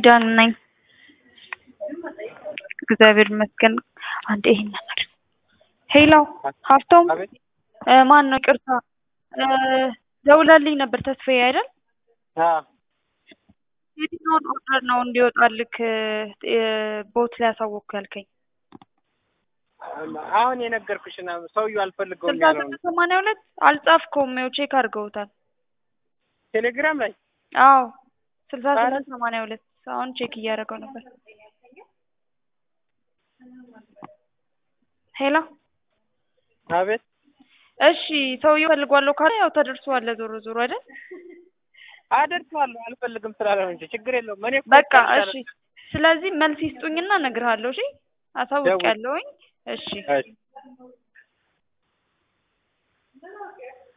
ኪዳን ነኝ። እግዚአብሔር ይመስገን። አንዴ ይሄን ነገር ሄሎ ሀብቶም አቤት እ ማን ነው? ይቅርታ እ ደውላልኝ ነበር ተስፋዬ አይደል? አዎ የትኛውን ኦርደር ነው እንዲወጣልክ እ ቦት ላይ አሳወቅኩ ያልከኝ? አሁን የነገርኩሽን ሰውዬው አልፈልገውም ስልሳ ያለው ስምንት ሰማንያ ሁለት አልጻፍከውም። ይኸው ቼክ አድርገውታል። ቴሌግራም ላይ አዎ ስልሳ ኧረ ስምንት ሰማንያ ሁለት አሁን ቼክ እያደረገው ነበር። ሄሎ አቤት እሺ ሰውዬው ፈልጓለሁ ካለ ያው ተደርሷል። ዞሮ ዞሮ አይደል? አደርሰዋለሁ አልፈልግም ስላለው እንጂ ችግር የለውም። እኔ እኮ በቃ ይቻላል። እሺ። ስለዚህ መልስ ይስጡኝና እነግርሃለሁ። እሺ አሳውቂያለሁኝ። እሺ እሺ